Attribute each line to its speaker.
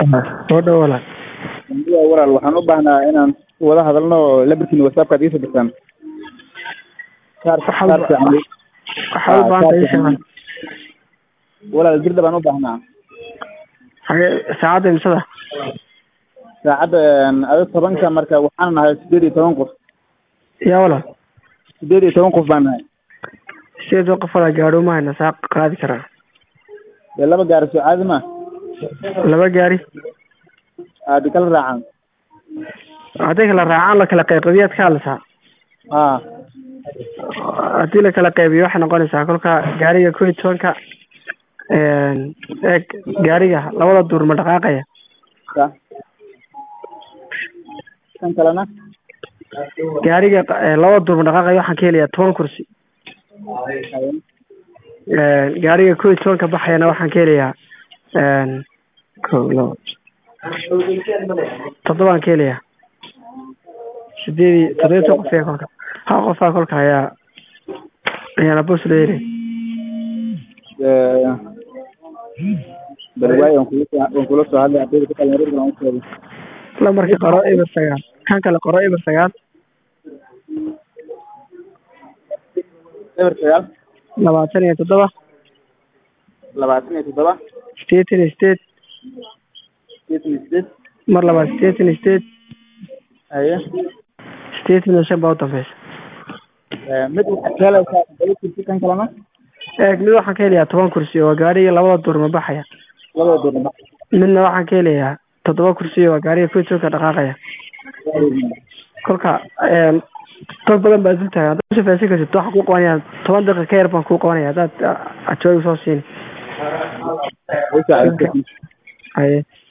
Speaker 1: soo dhow walaal
Speaker 2: waa walaal waxaan u baahnaa inaan wada hadalno oo lambarkiina whatsappka ad iisoo dirtaan kaar
Speaker 1: Waxaad-
Speaker 2: kaar fiican
Speaker 1: waxaad u baahan tahay sheekhan
Speaker 2: walaal dirda baan u baahnaa
Speaker 1: xagee saacadda imisada
Speaker 2: saacadda ada tobanka marka waxaan nahay sideed iyo toban qof
Speaker 1: yaa walaal
Speaker 2: sideed iyo toban qof baan nahay
Speaker 1: sideed qof walaal gaadho ma hayna saa qaadi karaa
Speaker 2: dee laba gaari soo caadi ma
Speaker 1: laba gaari
Speaker 2: aadi kala raacan
Speaker 1: hadday kala raacaan la kala qayqabiyaad ka hadlaysaa
Speaker 2: haa
Speaker 1: haddii la kala qaybiyo waxay noqonaysaa kolka gaariga kow iyo tobanka eeg gaariga labada duur ma dhaqaaqaya
Speaker 2: ka kan kalena
Speaker 1: gaariga eh, labada duur ma dhaqaaqaya waxaan ka helayaa toban kursi gaariga kow iyo tobanka baxayana waxaan ka helayaa kow labo toddobaan ka helayaa sideed iyo toddoba iyo toban qof ee kolka hal qofaa kolka ayaa ayaana bos loo helay
Speaker 2: bal waayo waan kula soo waan kula soo hadlay ardayda ku kala yaryar baan u sheegay
Speaker 1: lambarka qoro eber sagaal kan kale qoro eber sagaal
Speaker 2: eber sagaal
Speaker 1: labaatan iyo toddoba
Speaker 2: labaatan iyo toddoba
Speaker 1: sideetan iyo sideed
Speaker 2: sideetan iyo sideed
Speaker 1: mar labaad sideetan iyo sideed
Speaker 2: haye
Speaker 1: sideetan iyo shan baa u dambeysa
Speaker 2: mid waxaad ka helaysaa todoba kursi kan kalena
Speaker 1: eeg mid waxaan ka helayaa toban kursi oo gaariga labada duur ma baxaya
Speaker 2: labada doornaba
Speaker 1: midna waxaan ka helayaa toddoba kursi oo gaariga kow iyo tobanka dhaqaaqaya kolka dad badan baa dul taagan haddaad u shafaysan kartid waxaan kuu qabanaya toban daqiiqa ka yar baan kuu qabanaya haddaad ajoogi soo siini
Speaker 2: way saacidaysay
Speaker 1: haye